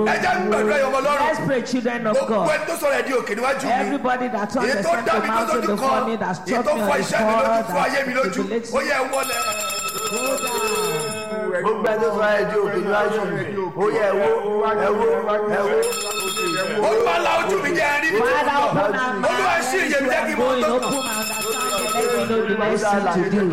ẹ jẹ́ gbàdúrà yọmọ lọ́rùn Let's pray, children of gbogbo God. ẹni tó sọ̀rọ̀ ẹ̀ di òkè níwájú mi Everybody that turned èyí the tó center dá mi tó mountain lójú before kan me, that èyí struck tó me fọ on the iṣẹ́ mi lójú spot, fún ayé mi that lójú relates ó yẹ ẹ wọlé. gbogbo ẹni tó sọ ẹ di òkè níwájú mi ó yẹ ẹwọ ẹwọ ẹwọ. olúwa la ojú mi jẹ́ ẹrí mi tó Father, ń open lọ our olúwa minds ṣí to iye mi jẹ́ kí n mọ going, tó open kàn. my understanding, let me know the next thing to do.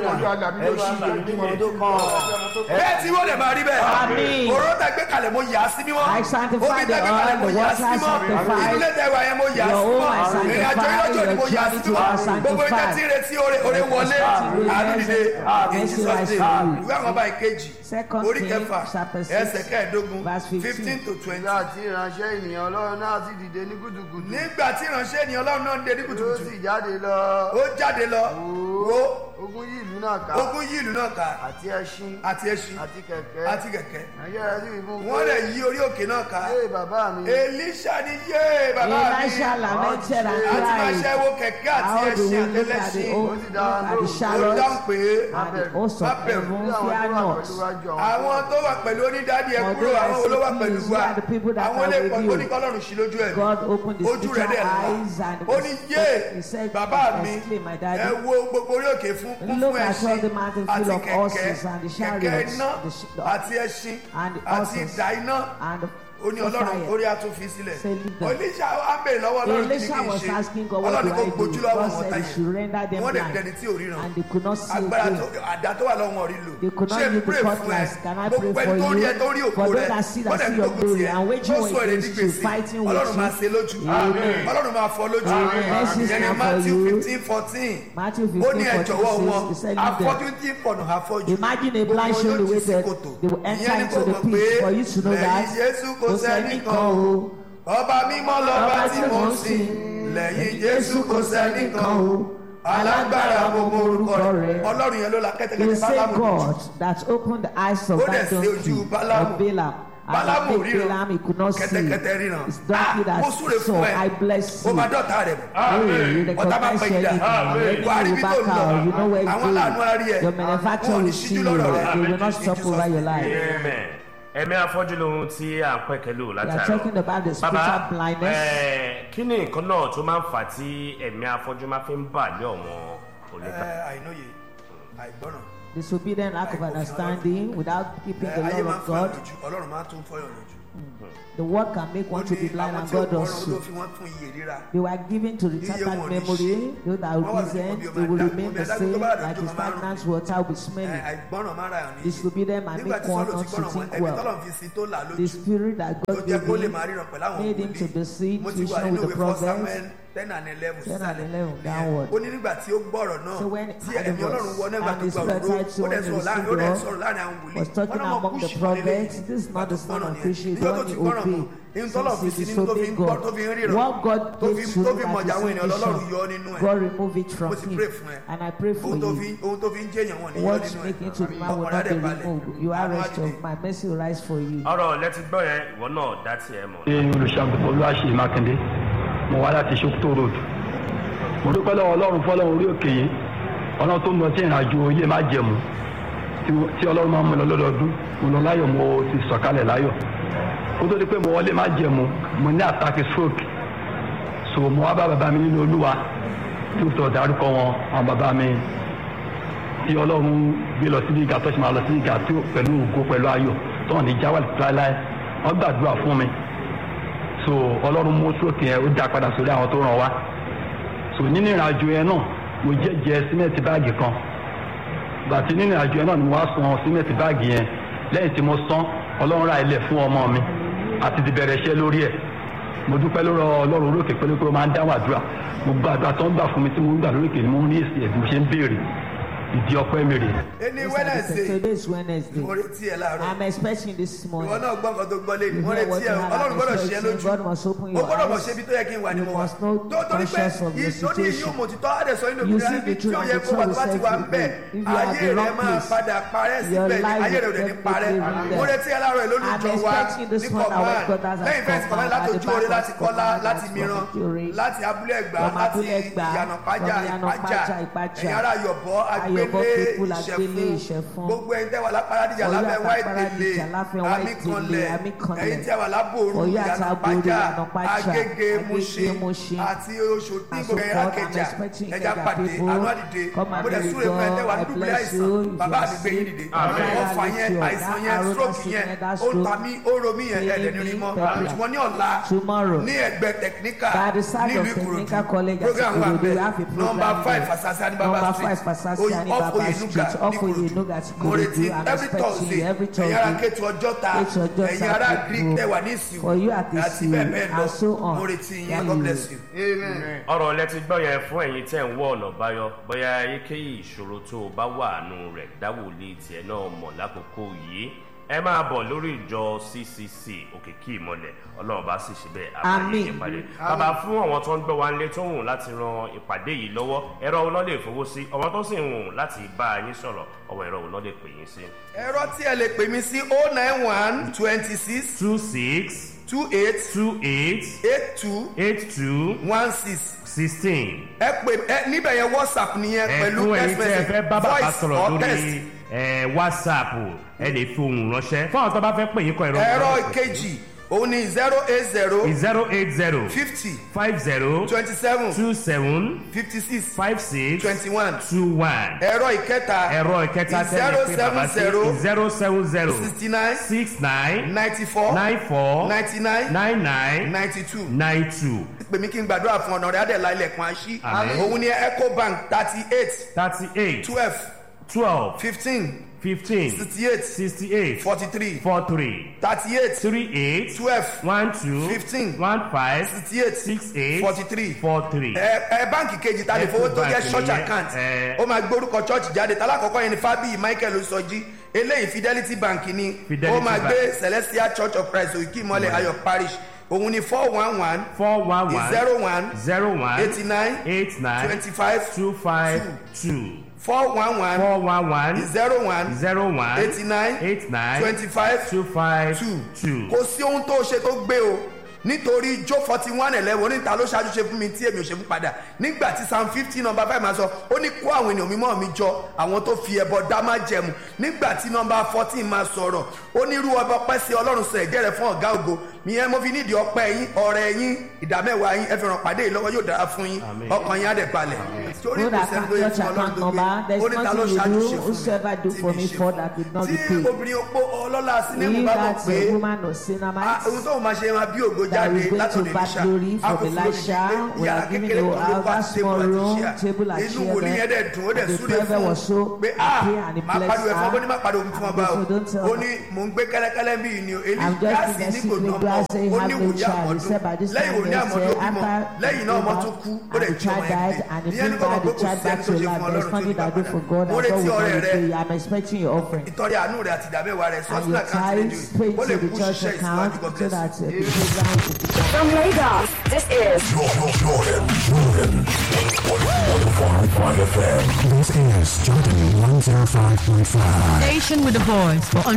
bẹ́ẹ̀ tí wọ́n lè máa rí bẹ́ẹ̀ Àmín. òró tẹ gbé kalẹ̀ mo yà á sí mímọ́ I sanctify omi tẹ the gbé kalẹ̀ oil, mo the yà á sí water mímọ́ sanctify. ìdílé tẹ wà yẹn mo yà á sí Your own I mímọ́ ìrìn àjò sanctify, ìlọ́jọ́ ni mo your yà á sí journey to mímọ́ I gbogbo ìjẹ́ sanctify. tí ń retí oore oore wọlé Mercy, àánú dìde mercy, in mercy Jesus rise name for you. ìwé àwọn ọba ìkejì Second orí King, kẹfà chapter six, ẹsẹ̀ kẹẹ̀ẹ́dógún verse fifteen. fifteen to twenty. nígbà tí ìránṣẹ́ ènìyàn ọlọ́run náà sì dìde ní kùtùkùtù nígbà tí ìránṣẹ́ ènìyàn ọlọ́run náà ń dé ní ó kùtùkùtù sì jáde lọ ó jáde lọ wo ogun yí ìlú náà ká ogun yí ìlú náà ká àti ẹṣin àti ẹṣin àti kẹ̀kẹ́ àti kẹ̀kẹ́ ẹ̀yẹ́ rẹ̀ sì wí fún un wọ́n lè yí orí òkè náà ká yé bàbá mi elisha ni yé bàbá mi Elisha lamented and àti máa cried. ṣe wo kẹ̀kẹ́ àti How do we ẹṣin look at the àtẹlẹṣin old, Ó sì look dá at the lóhùn. ó chariots dáhùn pé and the host of Má bẹ̀rù. heaven, bí àwọn fear tó wà not. pẹ̀lú wájú àwọn tó wà pẹ̀lú onídàádì ẹ For kúrò they are àwọn olówó so pẹ̀lú pleased, wa they are the people that àwọn are lè with pọ̀ you. tó ní kọ́lọ́run sí lójú ẹ̀ God opened his ojú rẹ̀ spiritual dẹ̀ eyes là and ó ní yé he said, bàbá mi exclaim, my ẹ daddy. wo gbogbo orí òkè fún kún Look fún at ẹṣin all the mountain àti full of kẹ̀kẹ́ horses and the kẹ̀kẹ́ chariots, iná the sh- the- àti ẹṣin and the àti horses ìdá iná and ó ní the ọlọ́run fire. orí àtúnfi sílẹ̀ Say, leave them. oníṣà á bèrè lọ́wọ́ ọlọ́run kí ni Elisha kí n was ṣe asking God, what ọlọ́run do kò I gbójú do? lọ́wọ́ God wọn said he táyé should render them wọ́n dẹ̀ blind. dẹni tí ò ríran And they could not see agbára again. tó àdá tó wà lọ́wọ́ wọn rí lò They could not ṣé use the pray fún ẹ cutlass. Can I gbogbo pray ẹni for tó rí ẹ tó rí you? òkú For rẹ those that see that wọ́n dẹ̀ see your gbógun glory tiẹ̀ and tó waging war sọ èrè ní against you, gbèsè fighting with ọlọ́run máa ṣe you. lójú Amen. ọlọ́run máa fọ lójú Amen. Mercy is ìyẹn ní not for Matthew you. fifteen fourteen Matthew ó ní 15, ẹ jọ̀wọ́ 14 wọn says, he said, leave them. afọ́jú tí ń fọ̀nà afọ́jú Imagine a Gbogbo blind wọn show yóò the ti way sí that kòtò. they will enter Ìyẹn ni into kò the mọ̀ pit. pé For you to know lẹ́yìn that, Jésù kò kò sẹ́nìkan sẹ́nìkan o o. ọba mímọ́ lọ́ba Ọba tí tí mo mò ń ń sìn sìn. lẹ́yìn Jésù kò sẹ́nìkan o alágbára gbogbo orúkọ rẹ̀ ọlọ́run yẹn ló la The kẹ́tẹ́kẹ́tẹ́ same bálámù lójú. God that opened the eyes of Ó that dẹ̀ ṣe ojú donkey Bálámù. of Balaam. Bálámù And the ríran. Balaam he could not see. kẹ́tẹ́kẹ́tẹ́ ríran It's donkey Ah, mo that súre saw. fún ẹ I bless ó you. máa dọ̀tá rẹ̀ mọ̀ Hey, you ọ̀tá máa recognize pẹ́ ìdá anything. wà á rí Any bí you tó ń back lọ out, you know where àwọn it's aláàánú á rí ẹ going. Your manufacturer wọn ò ní will see ṣíjú you. lọ́rọ̀ rẹ̀ They will not stop over your life. Amen. ẹ̀mí afọ́jú lohun tí à ń pẹ̀kẹ́lò We are látàrọ. talking about the spiritual blindness. ẹ̀, kí ni nǹkan náà tó máa ń fà tí ẹ̀mí afọ́jú máa fi ń bà lé ọ̀wọ́n oníkà? àìnóye àìgbọ́ràn Disobedient, lack of understanding, without keeping the ayé law máa ń of fọyọ̀ God. lójú ọlọ́run máa tún fọyọ̀ lójú The word can make one to be blind àwọn and tí ó God gbọ́ràn does ló so. fi wọ́n fún iye ríra They were given to Iye retarded wọn ò ní memory. ṣe. Those that Wọ́n will wà present, lójú kan bí they will ọmọ remain ẹ̀dá- the ẹ̀dá same tó bá rà like lójú a kan máa ń stagnant water will be Ẹ, smelling. àìgbọ́ràn máa ra ẹ̀ ní Disobedient and nígbà make tí one sọ́lọ́ not ti to gbọ́ràn wọn think ẹ̀mí well. tọ́lọ̀ fi sí tó là The lójú spirit that ó God jẹ́ gave kó lè him máa ríran pẹ̀lú àwọn made him to be seen mo ti wà tuition nínú with the ìwé first prophets. samuel ten and eleven 10 and sísàlẹ̀. 11 downward. ó ní nígbà tí ó gbọ́rọ̀ náà So when tí had ẹ̀mí the ọlọ́run wọ nígbà and tó his gba òróró bedside ó soul dẹ̀ and sọ̀rọ̀ his láàrin ó dẹ̀ finger sọ̀rọ̀ láàrin àwọn wòlíì was talking Wọ́n náà mọ̀ among the kúṣì prophets. lélẹ́yìí. This is not the Ìgbà tó son gbọ́ràn of nìyẹn. Christian, the Nígbà tó one ti he gbọ́ràn mọ̀ obeyed. ihun tọ́lọ̀ fi Since sí he nínú tó fi ń disobeyed gbọ́ God, tó fi ń ríran what God tó fi gave to tó him fi that mọ̀jà àwọn is ènìyàn lọ́lọ́run yọ vision, nínú ẹ̀ God remove it from mo ti him. pray fún ẹ And I pray for ohun tó fi you. ohun tó fi ń jẹ́yàn wọn nìyọ What nínú making to the ẹ̀ man will ọkàn not be rẹ̀ balẹ̀ removed. You are Àwọn rest àdìdì. of my mercy will rise for you. ọ̀rọ̀ lẹ́tí gbọ́ yẹn ìwọ náà dá tiẹ̀ mọ̀. ṣe olùṣàgùn olúwaṣe mákindé mo wá láti ṣókító road mo dúpẹ́ lọ́wọ́ ọlọ́run fọlọ́run orí òkè yìí ọlọ́run tó ń lọ sí ìrìnàjò ilé má jẹ̀mú tí- tí ọlọ́run máa ń mú lọ lọ́dọọdún mo lọ láyọ̀ mo ti sọ̀kalẹ̀ láyọ̀ kó tó di pé mo wọlé má jẹ̀mú mo ní àtàkì stroke so mo wá bá bàbá mi nínú olúwa tí ó sọ dárúkọ wọn àwọn bàbá mi tí ọlọ́run gbé lọ sí ìgà tó ṣe máa lọ sí ìgà tí ó- pẹ̀lú ògo pẹ̀lú ayọ̀ tó hàn ní jáwàlì láéláé wọ́n gbàdúrà fún mi so ọlọ́run mú sókè yẹn ó dá padà sórí àwọn tó ràn wá so nínú ìrìnàjò yẹn náà mo jẹ́jẹ́ símẹ́ǹtì báàgì kan gbàtí nínú ìrìnàjò yẹn náà ni mo wá san símẹ́ǹtì báàgì yẹn lẹ́yìn tí mo san ọlọ́run ra ilẹ̀ fún ọmọ mi àti ti bẹ̀rẹ̀ iṣẹ́ lórí ẹ̀ mo dúpẹ́ lórí ọlọ́run olókè pé pé ó máa ń dáhùn àdúrà mo gba àdúrà tó ń gbà fún mi tí mo ń gbà lórí òkè ni mo ń rí èsì ẹ̀ bí mo ṣe ń béèrè ìdí ọpẹ́ mi rèé. ẹni Yes, I wednesday Today is Wednesday. mo retí ẹ láàárọ̀ I'm expecting this ìwọ morning. náà gbọ́ nǹkan tó gbọ́ lé ní You wọ́n hear retí what ẹ you have ọlọ́run gbọ́dọ̀ ṣe é expectation. lójú God must open mo your gbọ́dọ̀ mọ̀ eyes. ṣe ibi tó yẹ kí n wà ní You mo wà must know tó torí pé conscious of the ìsóní yìí situation. mo ti tọ́ àdẹ̀sọ inú You ìgbéra see ibi the tí ó truth yẹ and the kó wà tó truth bá ti will wà set ń you bẹ̀ free. If you are at ayé the rẹ wrong máa place, padà parẹ́ your síbẹ̀ ni life ayé rẹ ò will dẹ̀ ní parẹ́ definitely be mo there. retí ẹ láàárọ̀ ìlú I'm ìjọ wa expecting this ní morning kọ̀ọ̀kan our God has lẹ́yìn fẹ́ẹ́ come kọ̀ọ̀kan out láti at the ojú oore back láti of kọ́lá command láti from mìíràn Victory, láti abúlé ẹ̀gbá from láti Abúlé Ẹ̀gbá, ìyànà pájà from Ìyànà ìpájà Pájà, Ìpájà, ẹ̀yin ará yọ̀bọ̀ agbé of all people agbélé ìṣẹ̀fún. gbogbo ẹ̀yin tẹ́ wà lápáradìjà Ọ̀yọ́ lábẹ́ àti white Àpáradìjà tele láfẹ́ white amíkanlẹ̀ tele, Amíkanlẹ̀. ẹ̀yin tẹ́ wà lábòrú Ọ̀yọ́ àti ìyànà Àbòrú, pàjá Ìyànà Pájà, agége Agége, Mushin Mushin, àti oṣù tí and gbogbo so ẹ̀yà forth. I'm kẹjà expecting ẹja Ikeja pàdé people. àánú àdìde Come and mo dẹ̀ be súre fún ẹ tẹ́ wà God. I dúdúlẹ̀ bless àìsàn you. If bàbá you mi are gbé yín sick, dìde Amen. ọ̀fà yẹn That àìsàn arrow, yẹn that stroke yẹn sickness, that ó ta stroke. mí ó ro mí yẹn ẹ̀ẹ́dẹ̀ ní rí mọ́ Healing, ṣùgbọ́n ní ọ̀la Tomorrow. ní ẹgbẹ́ technical By the side nílùú of Technical Ìkòròdú College at program wà Ikorodu, we have a bẹ́ẹ̀ program number five there. Fasasi Number Anibaba five, street Fasasi Oyi- Anibaba off Oyenuga Street, off ní Oyenuga Ìkòròdú at mo retí Ikorodu. I'm every expecting Thursday you every ẹ̀yin ará Thursday. Kétu Ọjọ́ta Kétu Ọjọ́ta ẹ̀yin ará people. Greek tẹ̀wà ní ìsìn For you at the àti sea bẹ́ẹ̀ bẹ́ẹ̀ lọ and so on. mo retí yín Yeah, God you- bless you. amen. ọ̀rọ̀ lẹ ti gbọ́ yẹn fún ẹ̀yin tẹ́ ń wọ ọ̀nà báyọ̀ bóyá èyíkéyìí ìṣòro tó o bá wà nù rẹ̀ dáwòlé tiẹ̀ náà mọ̀ lákòókò yìí ẹ máa bọ̀ lórí ìjọ ccc òkìkí ìmọ̀lẹ̀ ọlọ́run bá sì ṣe bẹ́ẹ̀ àbáyé Àmín. ìpàdé bàbá fún àwọn tó ń gbọ́ wa nílé tó ń wùn láti ran ìpàdé yìí lọ́wọ́ ẹ̀rọ òun náà lè fowó sí ọmọ tó sì ń wùn láti bá yín sọ̀rọ̀ ọwọ́ ẹ̀rọ òun náà lè pè yín sí. ẹ̀rọ tí ẹ lè pè mí sí oh nine one twenty six two six two eight two eight eight two eight two one six sixteen. ẹ pè ẹ níbẹ̀ yẹn whatsapp nìyẹn ẹ pẹ̀lú fún ẹyin text tí ẹ message fẹ́ bá bàbá voice sọ̀rọ̀ or lórí text. ẹ whatsapp ẹ lè fi ohùn ránṣẹ́ fún àwọn tó bá fẹ́ pè yín kọ ìrọ̀ ẹ̀rọ ìkejì òun ni zero eight zero zero eight zero fifty five zero twenty seven two seven fifty six five six twenty one two one ẹ̀rọ ìkẹta ẹ̀rọ ìkẹta tẹ́lẹ̀ pé bàbá sí zero seven zero sixty nine six nine ninety four nine four ninety nine nine nine ninety two nine two pè mí kí n gbàdúrà fún ọ̀nà rẹ̀ adẹ̀lá ilẹ̀kùn àṣí Àmín. òun ni ecobank thirty eight thirty eight twelve twelve fifteen fifteen sixty eight sixty eight forty three four three thirty eight three eight twelve one two Fifteen. one five sixty eight six eight forty three four three. ẹ ẹ báǹkì kejì ta lè fowó tó jẹ Ecobank church nìyẹn, account ẹ. ó máa gbórúkọ church jáde tálákọ̀ọ́kọ́ yẹn ni fábíyì michael sọjí eléyìí fidelity bank ni Fidelity ó máa Bank. gbé celestial church of christ òkè ìmọ̀lẹ̀ ayọ̀ parish òun ni four one one four one one zero one zero one eighty nine eight nine twenty five two five two four one one four one one zero one zero one eighty nine eight nine twenty five two five two two. kò sí ohun tó ṣe tó gbé o nítorí jó forty one eleven oníta ló ṣáájú ṣe fún mi tí èmi ò ṣe fún padà nígbà tí psalm fifty number five máa sọ ó ní kó àwọn ènìyàn mímọ́ mi jọ àwọn tó fi ẹbọ dá má jẹmu nígbà tí number fourteen máa sọ̀rọ̀ ó ní irú ọba ọpẹ́ sí ọlọ́run sọ ẹ̀jẹ̀ rẹ̀ fún ọ̀gá ògo ìyẹn mo fi nídìí ọpẹ́ yín ọ̀rẹ́ yín ìdámẹ́wàá yín ẹ fi ràn pàdé yìí lọ́wọ́ yóò dára fún yín ọkàn yín á dẹ̀ balẹ̀ torí Good kò sẹ́ni account, tó yẹ church fún ọlọ́run account tó gbé number. There's ó ní ta ló nothing ṣáájú you ṣe do, fún whosoever do tí for mi me ṣe for fún. that did not tí be paid. obìnrin opó ọlọ́lá sinimú He bá mọ̀ that's pé a woman of Ah, ohun Sinamites tó máa ṣe máa bí ògo that jáde is going látòdì to back glory from Elisha. We are giving you a that small room, table and inú chair wòlíì yẹn there. dẹ̀ dùn ó dẹ̀ And the súre prophet fún was so un pé ah happy and he máa pariwo blessed ẹ̀fọ́ bó ní má her. pariwo fún ọba o And so don't tell ó her. ní mò ń gbé kẹ́lẹ́kẹ́lẹ́ bí ni o èlì I'm just gáàsì ní kò basically nà glad mọ́ say ó have ní no wòlíì child. He àmọ́dún said by this lẹ́yìn time wòlíì next àmọ́dún year, bímọ after lẹ́yìn náà ọmọ tún kú ó and dẹ̀ the jí child ọmọ ẹ̀ died gbé and he ìyẹn ní bring kò mọ̀ back pé the kò child sí back ẹni to tó ṣe life. fún There's ọlọ́run tó nothing ní that do for God mo and God retí will ọrẹ not rẹ pay. I'm expecting your offering. ìtọ́rẹ àánú rẹ àti ìdámẹ́wàá rẹ sọ And sínú your àkáǹtì tithes rédíò paid ó lè to the kú church ṣiṣẹ́ ìsìnkú account God so bless that you. uh, the program will be done. From Lagos, this is Jordan, Jordan, Jordan. 105.5 FM. This is Jordan 105.5. Station with a voice for